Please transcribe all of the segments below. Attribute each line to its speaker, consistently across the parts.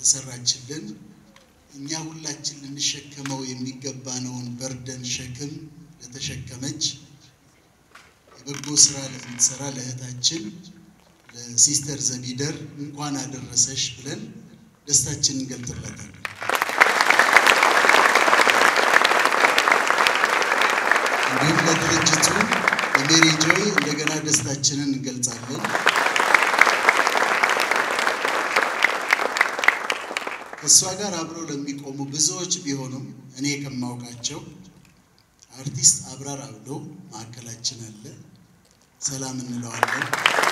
Speaker 1: የሰራችልን እኛ ሁላችን ልንሸከመው የሚገባነውን በርደን ሸክም ለተሸከመች የበጎ ስራ ለምትሰራ ለእህታችን ለሲስተር ዘቢደር እንኳን አደረሰሽ ብለን ደስታችንን እንገልጥላታለን። እንዲሁም ለድርጅቱ ለሜሪ ጆይ እንደገና ደስታችንን እንገልጻለን። ከእሷ ጋር አብረው ለሚቆሙ ብዙዎች ቢሆኑም እኔ ከማውቃቸው አርቲስት አብራር አብዶ ማዕከላችን አለ። ሰላም እንለዋለን።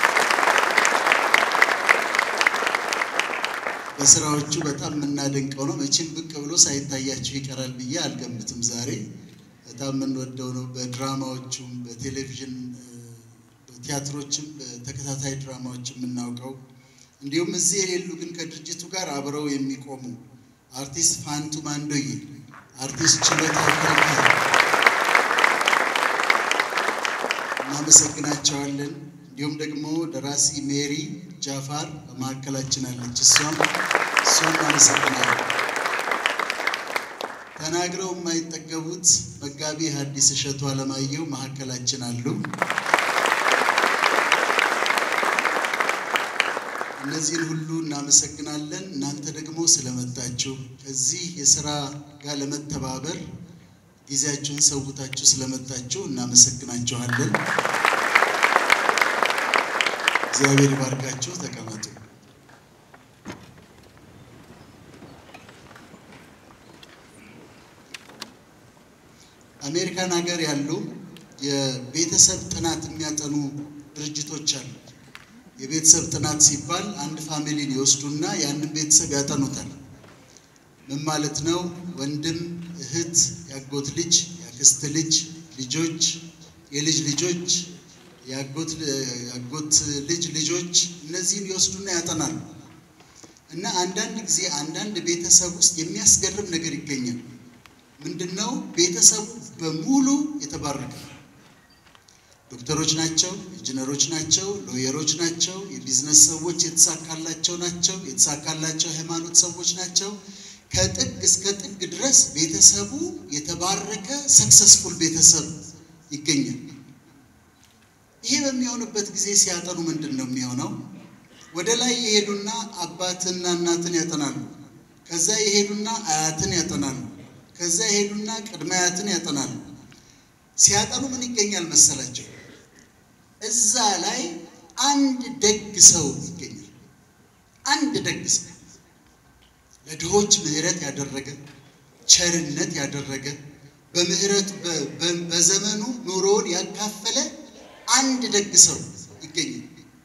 Speaker 1: በስራዎቹ በጣም የምናደንቀው ነው። መቼም ብቅ ብሎ ሳይታያችሁ ይቀራል ብዬ አልገምትም። ዛሬ በጣም የምንወደው ነው። በድራማዎቹም፣ በቴሌቪዥን በቲያትሮችም፣ በተከታታይ ድራማዎች የምናውቀው እንዲሁም እዚህ የሌሉ ግን ከድርጅቱ ጋር አብረው የሚቆሙ አርቲስት ፋንቱ ማንዶዬ፣ አርቲስት ችሎታ ከልካይ እናመሰግናቸዋለን። እንዲሁም ደግሞ ደራሲ ሜሪ ጃፋር በመካከላችን አለች። እሷም እሷም እናመሰግናለን። ተናግረው የማይጠገቡት መጋቢ ሐዲስ እሸቱ አለማየሁ መካከላችን አሉ። እነዚህን ሁሉ እናመሰግናለን። እናንተ ደግሞ ስለመጣችሁ ከዚህ የስራ ጋር ለመተባበር ጊዜያችሁን ሰውታችሁ ስለመጣችሁ እናመሰግናችኋለን። እግዚአብሔር ይባርካችሁ። ተቀመጡ። አሜሪካን ሀገር ያሉ የቤተሰብ ጥናት የሚያጠኑ ድርጅቶች አሉ። የቤተሰብ ጥናት ሲባል አንድ ፋሚሊን ይወስዱና ያንን ቤተሰብ ያጠኑታል። ምን ማለት ነው? ወንድም፣ እህት፣ ያጎት ልጅ፣ ያክስት ልጅ፣ ልጆች፣ የልጅ ልጆች፣ ያጎት ልጅ ልጆች፣ እነዚህን ይወስዱና ያጠናሉ። እና አንዳንድ ጊዜ አንዳንድ ቤተሰብ ውስጥ የሚያስገርም ነገር ይገኛል። ምንድን ነው? ቤተሰቡ በሙሉ የተባረከ ነው። ዶክተሮች ናቸው፣ ኢንጂነሮች ናቸው፣ ሎየሮች ናቸው፣ የቢዝነስ ሰዎች የተሳካላቸው ናቸው፣ የተሳካላቸው ሃይማኖት ሰዎች ናቸው። ከጥግ እስከ ጥግ ድረስ ቤተሰቡ የተባረከ ሰክሰስፉል ቤተሰብ ይገኛል። ይሄ በሚሆንበት ጊዜ ሲያጠኑ ምንድን ነው የሚሆነው? ወደ ላይ የሄዱና አባትና እናትን ያጠናሉ። ከዛ የሄዱና አያትን ያጠናሉ። ከዛ የሄዱና ቅድመ አያትን ያጠናሉ። ሲያጠኑ ምን ይገኛል መሰላቸው? እዛ ላይ አንድ ደግ ሰው ይገኛል። አንድ ደግ ሰው ለድሆች ምሕረት ያደረገ ቸርነት ያደረገ በምሕረት በዘመኑ ኑሮውን ያካፈለ አንድ ደግ ሰው ይገኛል።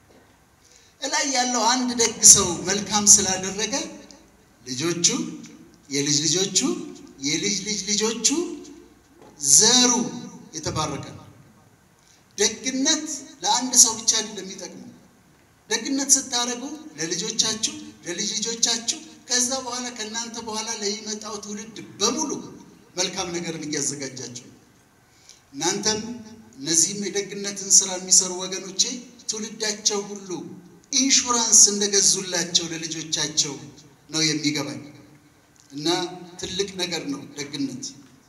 Speaker 1: እላይ ያለው አንድ ደግ ሰው መልካም ስላደረገ ልጆቹ፣ የልጅ ልጆቹ፣ የልጅ ልጅ ልጆቹ ዘሩ የተባረከ ነው። ደግነት ለአንድ ሰው ብቻ አይደለም የሚጠቅመው። ደግነት ስታደርጉ ለልጆቻችሁ፣ ለልጅ ልጆቻችሁ ከዛ በኋላ ከእናንተ በኋላ ለሚመጣው ትውልድ በሙሉ መልካም ነገርን እያዘጋጃችሁ እናንተም እነዚህም የደግነትን ስራ የሚሰሩ ወገኖቼ ትውልዳቸው ሁሉ ኢንሹራንስ እንደገዙላቸው ለልጆቻቸው ነው የሚገባኝ እና ትልቅ ነገር ነው ደግነት።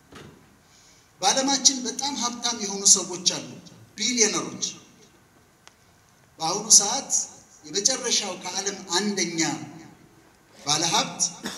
Speaker 1: በዓለማችን በጣም ሀብታም የሆኑ ሰዎች አሉ፣ ቢሊዮነሮች። በአሁኑ ሰዓት የመጨረሻው ከዓለም አንደኛ ባለሀብት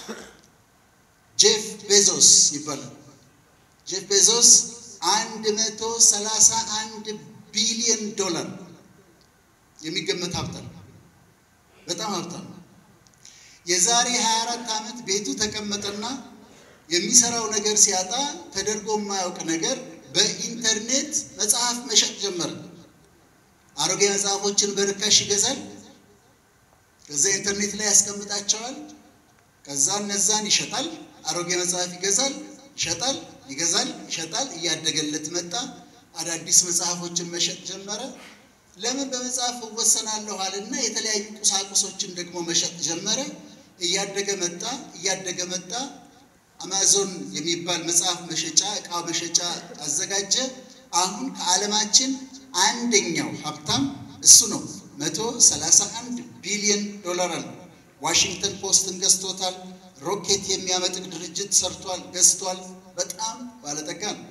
Speaker 1: ጄፍ ቤዞስ ይባላል። ጄፍ ቤዞስ አንድ መቶ ሰላሳ አንድ ቢሊዮን ዶላር የሚገመት ሀብታም በጣም ሀብታም። የዛሬ 24 ዓመት ቤቱ ተቀመጠና የሚሰራው ነገር ሲያጣ ተደርጎ የማያውቅ ነገር በኢንተርኔት መጽሐፍ መሸጥ ጀመረ። አሮጌ መጽሐፎችን በርካሽ ይገዛል። ከዛ ኢንተርኔት ላይ ያስቀምጣቸዋል። ከዛ እነዛን ይሸጣል። አሮጌ መጽሐፍ ይገዛል፣ ይሸጣል፣ ይገዛል፣ ይሸጣል። እያደገለት መጣ። አዳዲስ መጽሐፎችን መሸጥ ጀመረ። ለምን በመጽሐፍ እወሰናለሁ አለና የተለያዩ ቁሳቁሶችን ደግሞ መሸጥ ጀመረ። እያደገ መጣ፣ እያደገ መጣ። አማዞን የሚባል መጽሐፍ መሸጫ እቃ መሸጫ አዘጋጀ። አሁን ከዓለማችን አንደኛው ሀብታም እሱ ነው። መቶ ሰላሳ አንድ ቢሊዮን ዶላር አለ። ዋሽንግተን ፖስትን ገዝቶታል። ሮኬት የሚያመጥቅ ድርጅት ሰርቷል፣ ገዝቷል። በጣም ባለጠጋ ነው።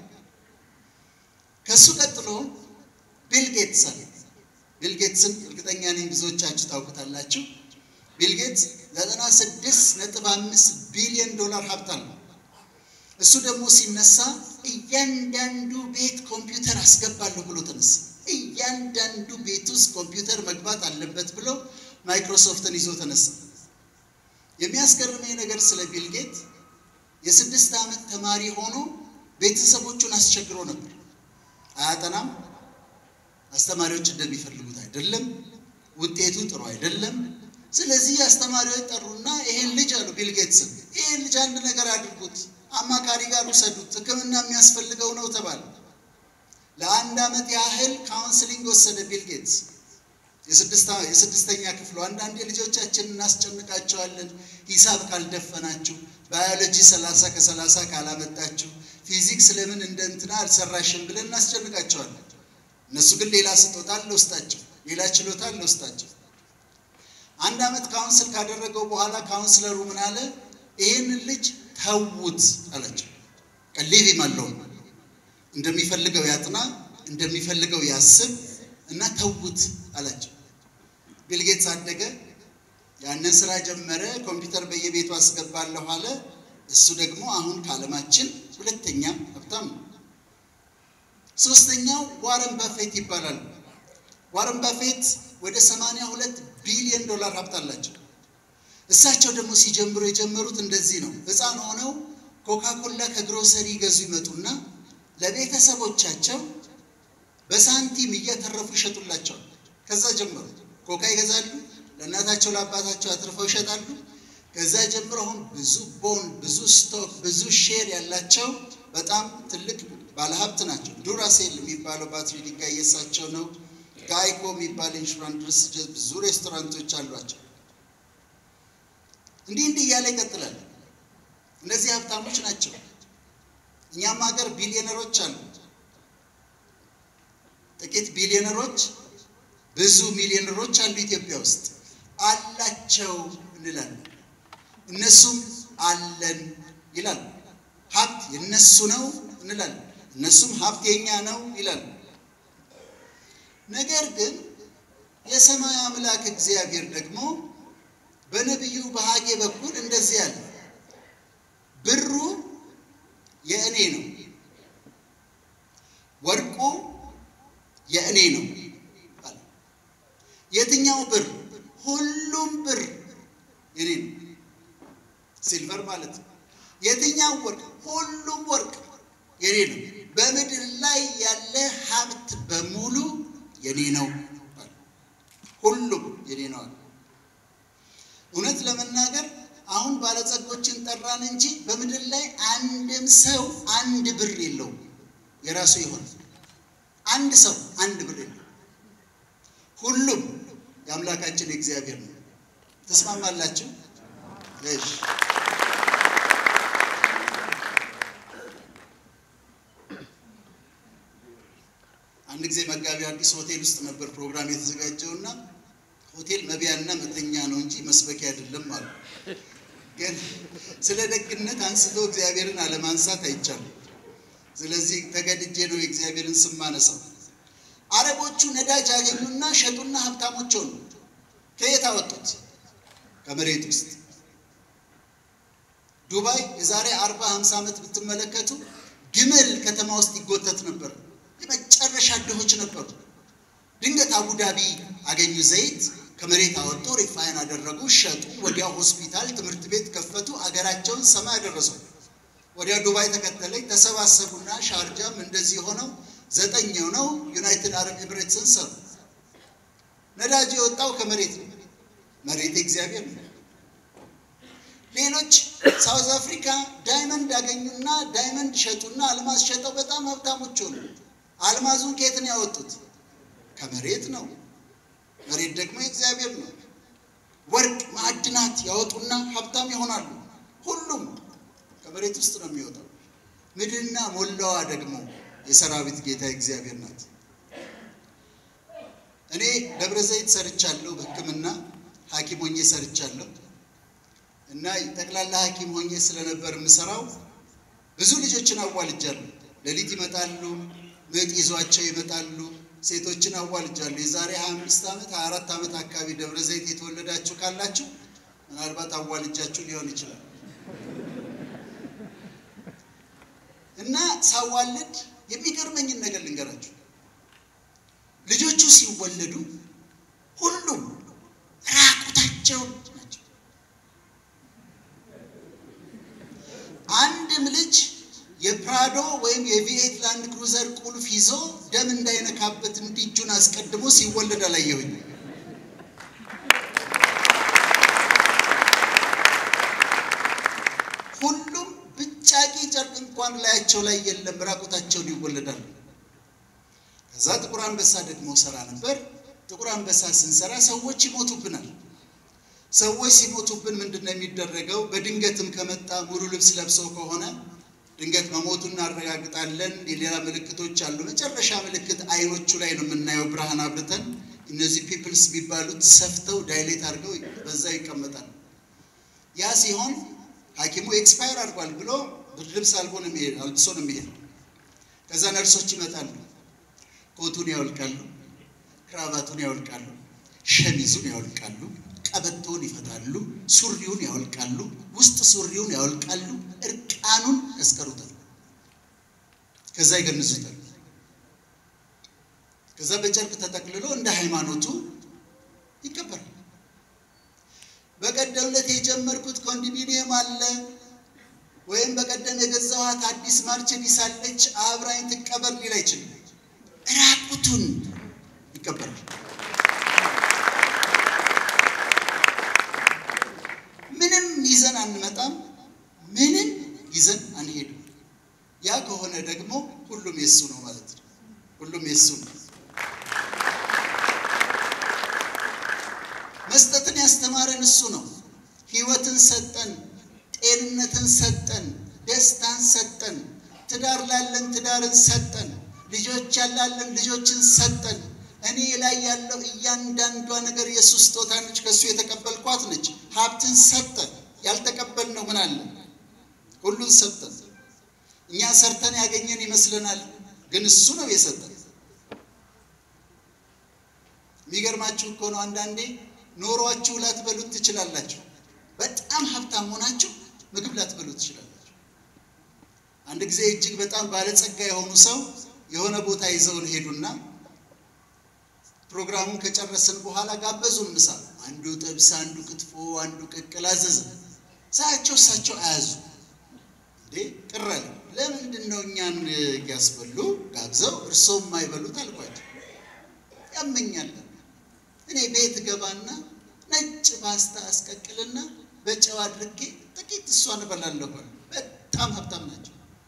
Speaker 1: ከእሱ ቀጥሎ ቢል ጌትስ አለ። ቢል ጌትስን እርግጠኛ ነኝ ብዙዎቻችሁ ታውቁታላችሁ። ቢል ጌትስ ዘጠና ስድስት ነጥብ አምስት ቢሊዮን ዶላር ሀብት አለው። እሱ ደግሞ ሲነሳ እያንዳንዱ ቤት ኮምፒውተር አስገባለሁ ብሎ ተነሳ። እያንዳንዱ ቤት ውስጥ ኮምፒውተር መግባት አለበት ብሎ ማይክሮሶፍትን ይዞ ተነሳ። የሚያስገርመኝ ነገር ስለ ቢል ጌት የስድስት ዓመት ተማሪ ሆኖ ቤተሰቦቹን አስቸግሮ ነበር። አያጠናም፣ አስተማሪዎች እንደሚፈልጉት አይደለም፣ ውጤቱ ጥሩ አይደለም። ስለዚህ አስተማሪዎች ጠሩና ይሄን ልጅ አሉ ቢል ጌትስን ይሄን ልጅ አንድ ነገር አድርጉት፣ አማካሪ ጋር ውሰዱት፣ ሕክምና የሚያስፈልገው ነው ተባለ። ለአንድ ዓመት ያህል ካውንስሊንግ ወሰደ ቢል ጌትስ። የስድስተኛ ክፍሉ አንዳንዴ ልጆቻችን እናስጨንቃቸዋለን። ሂሳብ ካልደፈናችሁ፣ ባዮሎጂ ሰላሳ ከሰላሳ ካላመጣችሁ፣ ፊዚክስ ለምን እንደ እንትና አልሰራሽም ብለን እናስጨንቃቸዋለን። እነሱ ግን ሌላ ስጦታ አለ ውስጣቸው፣ ሌላ ችሎታ አለ ውስጣቸው። አንድ ዓመት ካውንስል ካደረገው በኋላ ካውንስለሩ ምን አለ? ይህንን ልጅ ተዉት አላቸው። ቀሊብ አለው እንደሚፈልገው ያጥና፣ እንደሚፈልገው ያስብ እና ተዉት አላቸው። ቢልጌትስ አደገ፣ ያንን ስራ ጀመረ። ኮምፒውተር በየቤቱ አስገባለሁ አለ። እሱ ደግሞ አሁን ከዓለማችን ሁለተኛ ሀብታም ነው። ሶስተኛው ዋረን ባፌት ይባላል። ዋረን ባፌት ወደ 82 ቢሊዮን ዶላር ሀብት አላቸው። እሳቸው ደግሞ ሲጀምሩ የጀመሩት እንደዚህ ነው። ሕፃን ሆነው ኮካኮላ ከግሮሰሪ ይገዙ ይመጡና ለቤተሰቦቻቸው በሳንቲም እያተረፉ ይሸጡላቸዋል። ከዛ ጀመሩ ኮካ ይገዛሉ፣ ለእናታቸው ለአባታቸው አትርፈው ይሸጣሉ። ከዛ ጀምሮ አሁን ብዙ ቦንድ፣ ብዙ ስቶክ፣ ብዙ ሼር ያላቸው በጣም ትልቅ ባለሀብት ናቸው። ዱራሴል የሚባለው ባትሪ ድንጋይ የሳቸው ነው። ጋይኮ የሚባል ኢንሹራንስ ድርጅት፣ ብዙ ሬስቶራንቶች አሏቸው። እንዲህ እንዲህ እያለ ይቀጥላል። እነዚህ ሀብታሞች ናቸው። እኛም ሀገር ቢሊዮነሮች አሉ። ጥቂት ቢሊዮነሮች፣ ብዙ ሚሊዮነሮች አሉ ኢትዮጵያ ውስጥ አላቸው እንላለን። እነሱም አለን ይላሉ። ሀብት የነሱ ነው እንላለን። እነሱም ሀብት የኛ ነው ይላሉ። ነገር ግን የሰማይ አምላክ እግዚአብሔር ደግሞ በነቢዩ በሐጌ በኩል እንደዚህ ያለ ብሩ የእኔ ነው፣ ወርቁ የእኔ ነው አለ። የትኛው ብር? ሁሉም ብር የኔ ነው፣ ሲልቨር ማለት ነው። የትኛው ወርቅ? ሁሉም ወርቅ የኔ ነው። በምድር ላይ ያለ ሀብት በሙሉ የኔ ነው፣ ሁሉም የኔ ነው አለ። እውነት ለመናገር አሁን ባለጸጎችን ጠራን እንጂ በምድር ላይ አንድም ሰው አንድ ብር የለውም የራሱ የሆነ አንድ ሰው አንድ ብር የለውም። ሁሉም የአምላካችን የእግዚአብሔር ነው። ተስማማላችሁ? እሺ። አንድ ጊዜ መጋቢ አዲስ ሆቴል ውስጥ ነበር ፕሮግራም የተዘጋጀውና ሆቴል መቢያና መተኛ ነው እንጂ መስበኪያ አይደለም አሉ። ግን ስለ ደግነት አንስቶ እግዚአብሔርን አለማንሳት አይቻልም። ስለዚህ ተገድጄ ነው የእግዚአብሔርን ስም ማነሳው። አረቦቹ ነዳጅ አገኙና ሸጡና ሀብታሞች ሆኑ። ከየት አወጡት? ከመሬት ውስጥ። ዱባይ የዛሬ አርባ ሃምሳ ዓመት ብትመለከቱ ግመል ከተማ ውስጥ ይጎተት ነበር። የመጨረሻ ድሆች ነበሩ። ድንገት አቡዳቢ አገኙ ዘይት ከመሬት አወጡ፣ ሪፋይን አደረጉ፣ ሸጡ። ወዲያው ሆስፒታል፣ ትምህርት ቤት ከፈቱ። አገራቸውን ሰማይ አደረሰው። ወዲያ ዱባይ ተከተለኝ። ተሰባሰቡና ሻርጃም እንደዚህ ሆነው ዘጠኝ ሆነው ዩናይትድ አረብ ኤምሬትስን ሰሩ። ነዳጅ የወጣው ከመሬት ነው። መሬት እግዚአብሔር ነው። ሌሎች ሳውዝ አፍሪካ ዳይመንድ አገኙና ዳይመንድ ሸጡና አልማዝ ሸጠው በጣም ሀብታሞች ሆኑ። አልማዙን ከየት ነው ያወጡት? ከመሬት ነው። መሬት ደግሞ የእግዚአብሔር ነው። ወርቅ ማዕድናት ያወጡና ሀብታም ይሆናሉ። ሁሉም ከመሬት ውስጥ ነው የሚወጣው። ምድርና ሞላዋ ደግሞ የሰራዊት ጌታ እግዚአብሔር ናት። እኔ ደብረ ዘይት ሰርቻለሁ፣ በሕክምና ሐኪም ሆኜ ሰርቻለሁ። እና ጠቅላላ ሐኪም ሆኜ ስለነበር የምሰራው ብዙ ልጆችን አዋልጃለሁ። ሌሊት ይመጣሉ፣ ምጥ ይዟቸው ይመጣሉ። ሴቶችን አዋልጃለሁ። የዛሬ 25 ዓመት 24 ዓመት አካባቢ ደብረ ዘይት የተወለዳችሁ ካላችሁ ምናልባት አዋልጃችሁ ሊሆን ይችላል። እና ሳዋልድ የሚገርመኝን ነገር ልንገራችሁ። ልጆቹ ሲወለዱ ሁሉም ራቁታቸውን ናቸው። አንድም ልጅ የፕራዶ ወይም የቪኤት ላንድ ክሩዘር ቁልፍ ይዞ ደም እንዳይነካበት እንዲህ እጁን አስቀድሞ ሲወለድ አላየሁኝ። ሁሉም ብጫቂ ጨርቅ እንኳን ላያቸው ላይ የለም፣ ራቁታቸውን ይወለዳሉ። ከዛ ጥቁር አንበሳ ደግሞ ሰራ ነበር። ጥቁር አንበሳ ስንሰራ ሰዎች ይሞቱብናል። ሰዎች ሲሞቱብን ምንድን ነው የሚደረገው? በድንገትም ከመጣ ሙሉ ልብስ ለብሰው ከሆነ ድንገት መሞቱን እናረጋግጣለን። የሌላ ምልክቶች አሉ። መጨረሻ ምልክት አይኖቹ ላይ ነው የምናየው። ብርሃን አብርተን እነዚህ ፒፕልስ የሚባሉት ሰፍተው ዳይሌት አድርገው በዛ ይቀመጣሉ። ያ ሲሆን ሐኪሙ ኤክስፓየር አድርጓል ብሎ ብርድ ልብስ አልቦ ነው የሚሄድ አልብሶ ነው የሚሄድ። ከዛ ነርሶች ይመጣሉ። ኮቱን ያወልቃሉ፣ ክራቫቱን ያወልቃሉ፣ ሸሚዙን ያወልቃሉ፣ ቀበቶውን ይፈታሉ፣ ሱሪውን ያወልቃሉ፣ ውስጥ ሱሪውን ያወልቃሉ፣ እርቃኑን ያስቀሩታል። ከዛ ይገንዙታል። ከዛ በጨርቅ ተጠቅልሎ እንደ ሃይማኖቱ ይቀበራል። በቀደም ዕለት የጀመርኩት ኮንዶሚኒየም አለ ወይም በቀደም የገዛኋት አዲስ ማርቸዲስ አለች አብራኝ ትቀበር ሊል አይችልም። ራቁቱን ይቀበራል። ምንም ይዘን አንመጣም። ምንም ይዘን አንሄድም። ያ ከሆነ ደግሞ ሁሉም የሱ ነው ማለት ነው። ሁሉም የሱ ነው። መስጠትን ያስተማረን እሱ ነው። ሕይወትን ሰጠን፣ ጤንነትን ሰጠን፣ ደስታን ሰጠን፣ ትዳር ላለን ትዳርን ሰጠን፣ ልጆች ያላለን ልጆችን ሰጠን። እኔ ላይ ያለው እያንዳንዷ ነገር የእሱ ስጦታ ነች። ከእሱ የተቀበልኳት ነች። ሀብትን ሰጠን። ያልተቀበልነው ምን አለ? ሁሉን ሰጠን። እኛ ሰርተን ያገኘን ይመስለናል፣ ግን እሱ ነው የሰጠን። የሚገርማችሁ እኮ ነው አንዳንዴ ኖሯችሁ ላትበሉት ትችላላችሁ። በጣም ሀብታም ሆናችሁ ምግብ ላትበሉት ትችላላችሁ። አንድ ጊዜ እጅግ በጣም ባለጸጋ የሆኑ ሰው የሆነ ቦታ ይዘውን ሄዱና ፕሮግራሙን ከጨረስን በኋላ ጋበዙን ምሳ። አንዱ ጥብስ፣ አንዱ ክትፎ፣ አንዱ ቅቅል አዘዘ። ሳያቸው እሳቸው አያዙ እንዴ ቅር አለ። ለምንድን ነው እኛን እያስበሉ ጋብዘው እርስዎ የማይበሉት አልኳቸው። ያመኛል እኔ ቤት ገባና ነጭ ፓስታ አስቀቅልና በጨው አድርጌ ጥቂት እሷን እበላለሁ። በጣም ሀብታም ናቸው።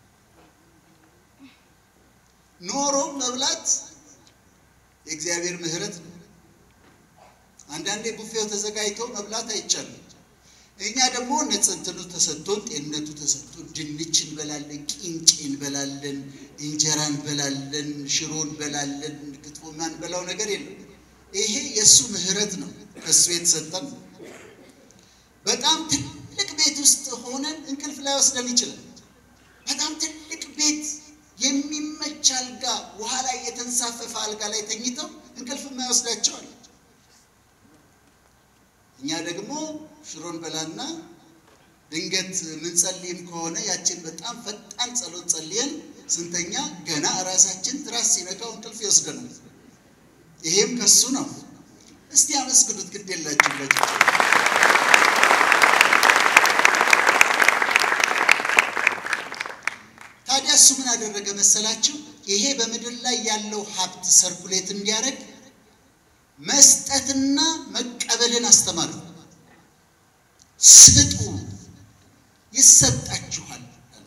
Speaker 1: ኖሮ መብላት የእግዚአብሔር ምሕረት ነው። አንዳንዴ ቡፌው ተዘጋጅቶ መብላት አይቻልም። እኛ ደግሞ ነጽንትኑ ተሰጥቶን ጤንነቱ ተሰጥቶን ድንች እንበላለን፣ ቂንጬ እንበላለን፣ እንጀራ እንበላለን፣ ሽሮ እንበላለን፣ ክትፎ የማንበላው ነገር የለም። ይሄ የእሱ ምሕረት ነው፣ ከእሱ የተሰጠን ነው። በጣም ትልቅ ቤት ውስጥ ሆነን እንቅልፍ ላይ ወስደን ይችላል። በጣም ትልቅ ቤት የሚመች አልጋ፣ ውሃ ላይ የተንሳፈፈ አልጋ ላይ ተኝተው እንቅልፍ የማይወስዳቸዋል። እኛ ደግሞ ሽሮን በላና ድንገት ምንጸልይም ከሆነ ያችን በጣም ፈጣን ጸሎት ጸልየን ስንተኛ ገና ራሳችን ትራስ ሲነካው እንቅልፍ ይወስደናል። ይሄም ከሱ ነው። እስቲ አመስግኑት፣ ግድ የላችሁ ታዲያ እሱ ምን አደረገ መሰላችሁ? ይሄ በምድር ላይ ያለው ሀብት ሰርኩሌት እንዲያደርግ መስጠትና መቀበልን አስተማሩ። ስጡ ይሰጣችኋል።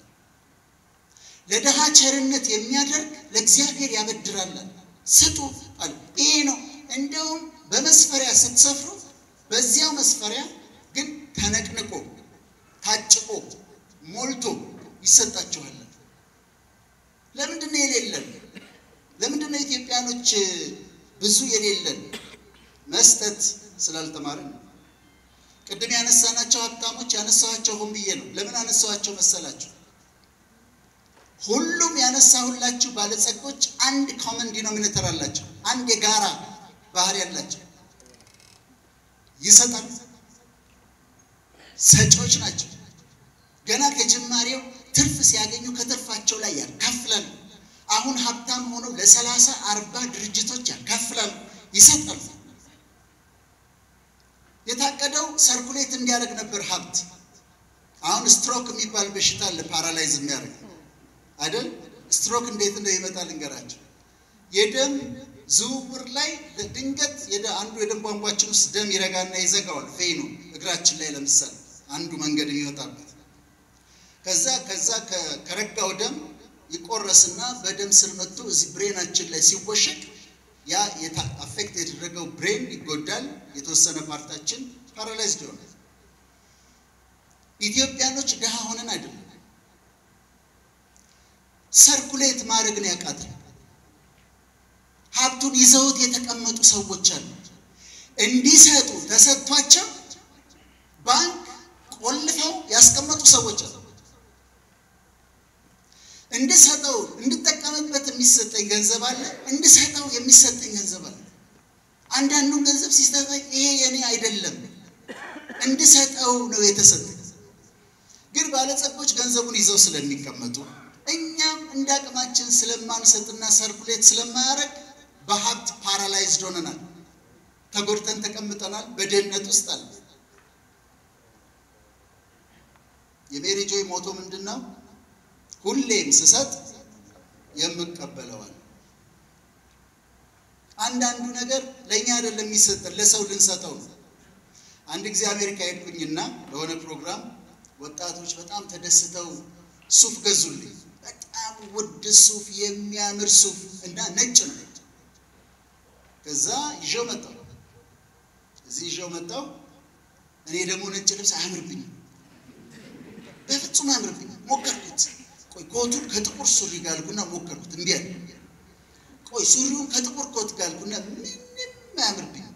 Speaker 1: ለድሃ ቸርነት የሚያደርግ ለእግዚአብሔር ያበድራል። ስጡ አለ። ይሄ ነው። እንደውም በመስፈሪያ ስትሰፍሩ በዚያው መስፈሪያ ግን ተነቅንቆ ታጭቆ ሞልቶ ይሰጣችኋል። ለምንድን ነው የሌለን? ለምንድን ነው ኢትዮጵያኖች ብዙ የሌለን? መስጠት ስላልተማርን ነው። ቅድም ያነሳናቸው ሀብታሞች ያነሳኋቸው ሆን ብዬ ነው። ለምን አነሳኋቸው መሰላችሁ? ሁሉም ያነሳሁላችሁ ባለጸጎች አንድ ኮመን ዲኖሚኔተር አላቸው። አንድ የጋራ ባህሪ ያላቸው ይሰጣሉ፣ ሰጪዎች ናቸው። ገና ከጅማሬው ትርፍ ሲያገኙ ከትርፋቸው ላይ ያካፍላሉ። አሁን ሀብታም ሆነው ለሰላሳ አርባ ድርጅቶች ያካፍላሉ፣ ይሰጣሉ። የታቀደው ሰርኩሌት እንዲያደርግ ነበር ሀብት። አሁን ስትሮክ የሚባል በሽታ አለ፣ ፓራላይዝ የሚያደርግ አይደል? ስትሮክ እንዴት እንደው ይመጣል ልንገራቸው። የደም ዝውውር ላይ ድንገት አንዱ የደም ቧንቧችን ውስጥ ደም ይረጋና ይዘጋዋል። ቬኑ እግራችን ላይ ለምሳሌ አንዱ መንገድ የሚወጣበት ከዛ ከዛ ከረጋው ደም ይቆረስና በደም ስር መጥቶ እዚህ ብሬናችን ላይ ሲወሸቅ ያ አፌክት የተደረገው ብሬን ይጎዳል። የተወሰነ ፓርታችን ፓራላይዝድ ይሆናል። ኢትዮጵያኖች ድሃ ሆነን አይደለም፣ ሰርኩሌት ማድረግን ያቃተን ሀብቱን ይዘውት የተቀመጡ ሰዎች አሉ። እንዲሰጡ ተሰጥቷቸው ባንክ ቆልፈው ያስቀመጡ ሰዎች አሉ። እንድሰጠው እንድጠቀምበት የሚሰጠኝ ገንዘብ አለ፣ እንድሰጠው የሚሰጠኝ ገንዘብ አለ። አንዳንዱን ገንዘብ ሲሰጠኝ ይሄ የኔ አይደለም እንድሰጠው ነው የተሰጠኝ። ግን ባለጸጎች ገንዘቡን ይዘው ስለሚቀመጡ እኛም እንደ አቅማችን ስለማንሰጥና ሰርኩሌት ስለማያደርግ በሀብት ፓራላይዝድ ሆነናል። ተጎድተን ተቀምጠናል። በድህነት ውስጥ አለ። የሜሪ ጆይ ሞቶ ምንድን ነው? ሁሌም ስሰጥ የምቀበለዋል። አንዳንዱ ነገር ለእኛ አይደለም የሚሰጠን ለሰው ልንሰጠው ነው። አንድ ጊዜ አሜሪካ ሄድኩኝና ለሆነ ፕሮግራም ወጣቶች በጣም ተደስተው ሱፍ ገዙልኝ። በጣም ውድ ሱፍ፣ የሚያምር ሱፍ እና ነጭ ነው። ከዛ ይዤው መጣሁ። እዚህ ይዤው መጣሁ። እኔ ደግሞ ነጭ ልብስ አያምርብኝም፣ በፍጹም አያምርብኝም። ሞከርኩት። ቆይ ኮቱን ከጥቁር ሱሪ ጋልኩና ሞከርኩት፣ እምቢ አለ። ቆይ ሱሪውን ከጥቁር ኮት ጋልኩና ምንም አያምርብኝም።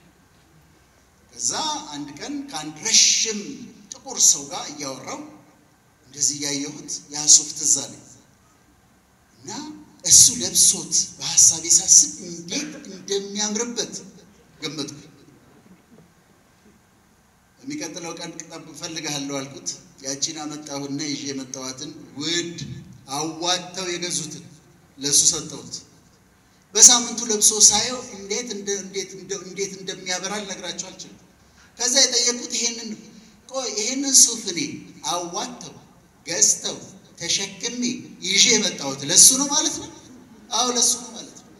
Speaker 1: ከዛ አንድ ቀን ከአንድ ረሽም ጥቁር ሰው ጋር እያወራው እንደዚህ እያየሁት ያ ሱፍ ትዝ አለኝ እና እሱ ለብሶት በሀሳቤ ሳስብ እንዴት እንደሚያምርበት ገመትኩ። የሚቀጥለው ቀን ቅጠብ እፈልግሃለሁ አልኩት። ያቺን አመጣሁና ይዤ የመጣኋትን ውድ አዋጥተው የገዙትን ለእሱ ሰጠሁት። በሳምንቱ ለብሶ ሳየው እንዴት እንዴት እንዴት እንደሚያበራ ልነግራቸው አልችልም። ከዛ የጠየቁት ይሄንን ቆይ ይሄንን ሱፍ እኔ አዋጥተው ገዝተው ተሸክሜ ይዤ የመጣሁት ለሱ ነው ማለት ነው? አዎ ለሱ ነው ማለት ነው።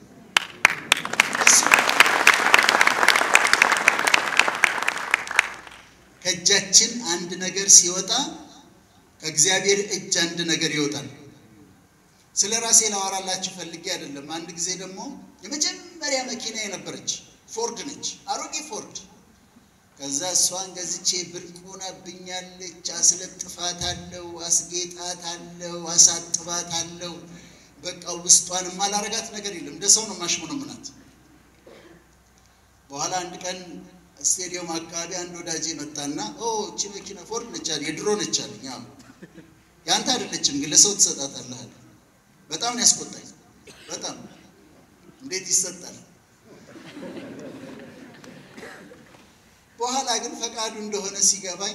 Speaker 1: ከእጃችን አንድ ነገር ሲወጣ ከእግዚአብሔር እጅ አንድ ነገር ይወጣል። ስለ ራሴ ላወራላችሁ ፈልጌ አይደለም። አንድ ጊዜ ደግሞ የመጀመሪያ መኪና የነበረች ፎርድ ነች፣ አሮጌ ፎርድ ከዛ እሷን ገዝቼ ብርቅ ሆናብኛለች። አስለጥፋት አለው፣ አስጌጣት አለው፣ አሳጥባት አለው። በቃ ውስጧን የማላረጋት ነገር የለም። እንደ ሰው ነው ማሽሞነሙናት። በኋላ አንድ ቀን ስቴዲየም አካባቢ አንድ ወዳጄ መጣና እቺ መኪና ፎርድ ነች አለ፣ የድሮ ነች አለኝ። አዎ ያንተ አይደለችም ግን ለሰው ትሰጣታለህ አለ። በጣም ነው ያስቆጣኝ። በጣም እንዴት ይሰጣል? በኋላ ግን ፈቃዱ እንደሆነ ሲገባኝ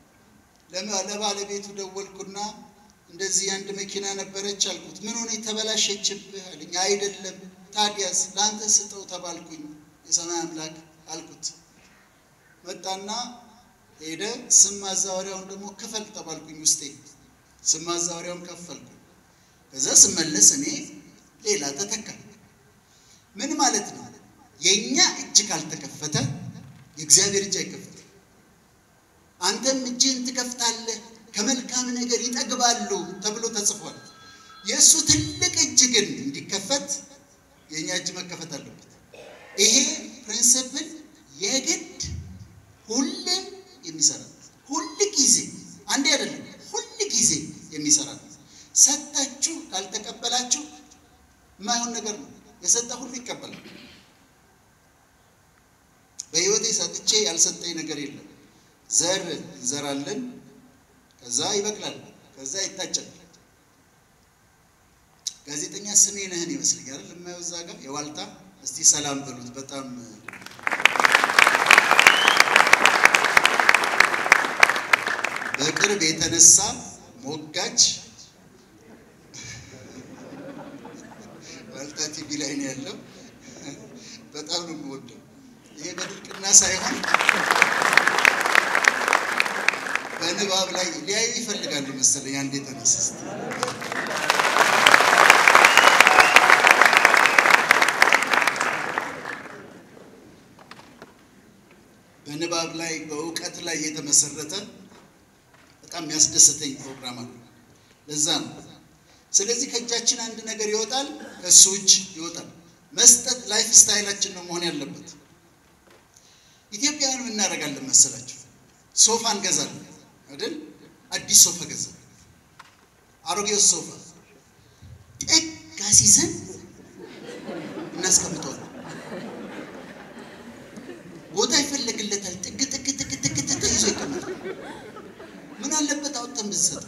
Speaker 1: ለባለቤቱ ደወልኩና እንደዚህ አንድ መኪና ነበረች አልኩት። ምን ሆነ የተበላሸችብህ አለኝ። አይደለም ታዲያስ ለአንተ ስጠው ተባልኩኝ። የሰማይ አምላክ አልኩት። መጣና ሄደ። ስም ማዛወሪያውን ደግሞ ክፈል ተባልኩኝ። ውስጤ ስም ማዛወሪያውን ከፈልኩ። ከዛ ስመለስ እኔ ሌላ ተተካ። ምን ማለት ነው? የእኛ እጅ ካልተከፈተ የእግዚአብሔር እጅ አይከፈትም። አንተም እጅህን ትከፍታለህ፣ ከመልካም ነገር ይጠግባሉ ተብሎ ተጽፏል። የእሱ ትልቅ እጅ ግን እንዲከፈት የእኛ እጅ መከፈት አለበት። ይሄ ፕሪንስፕል የግድ ሁሌም የሚሰራ ሁል ጊዜ አንዴ አይደለም፣ ሁል ጊዜ የሚሰራ ሰጥታችሁ ካልተቀበላችሁ የማይሆን ነገር ነው። የሰጠ ሁሉ ይቀበላል። በህይወቴ ሰጥቼ ያልሰጠኝ ነገር የለም። ዘር እንዘራለን፣ ከዛ ይበቅላል፣ ከዛ ይታጨል። ጋዜጠኛ ስሜ ነህን ይመስለኛል የማየው እዛ ጋር የዋልታ እስቲ ሰላም በሉት። በጣም በቅርብ የተነሳ ሞጋች ዋልታ ቲቪ ላይ ነው ያለው። በጣም ነው የምወደው። ይሄ በድርቅና ሳይሆን በንባብ ላይ ሊያዩ ይፈልጋሉ መሰለኝ። አንድ የተነሳ በንባብ ላይ በእውቀት ላይ የተመሰረተ በጣም የሚያስደስተኝ ፕሮግራም አለ። ለዛ ነው። ስለዚህ ከእጃችን አንድ ነገር ይወጣል፣ ከእሱ እጅ ይወጣል። መስጠት ላይፍ ስታይላችን ነው መሆን ያለበት። ኢትዮጵያውያን ምን እናደርጋለን መሰላችሁ? ሶፋ እንገዛለን አይደል? አዲስ ሶፋ ገዛ፣ አሮጌው ሶፋ ጥግ አስይዘን እናስቀምጠዋለን። ቦታ ይፈለግለታል። ጥግ ጥግ ጥግ ጥግ ጥግ ተይዞ ይቀመጣል። ምን አለበት አውጥተን ብንሰጥ?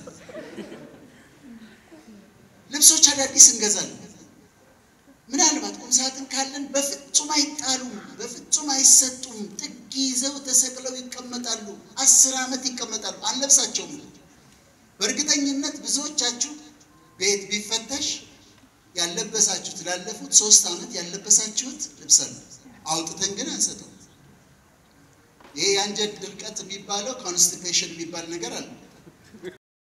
Speaker 1: ልብሶች አዳዲስ እንገዛለን። ምናልባት ቁም ሳጥን ካለን በፍጹም አይጣሉም፣ በፍጹም አይሰጡም። ጥግ ይዘው ተሰቅለው ይቀመጣሉ። አስር ዓመት ይቀመጣሉ። አንለብሳቸውም። በእርግጠኝነት ብዙዎቻችሁ ቤት ቢፈተሽ ያለበሳችሁት ላለፉት ሶስት ዓመት ያለበሳችሁት ልብስ አለ። አውጥተን ግን አንሰጠው። ይሄ የአንጀት ድርቀት የሚባለው ኮንስቲፔሽን የሚባል ነገር አለ።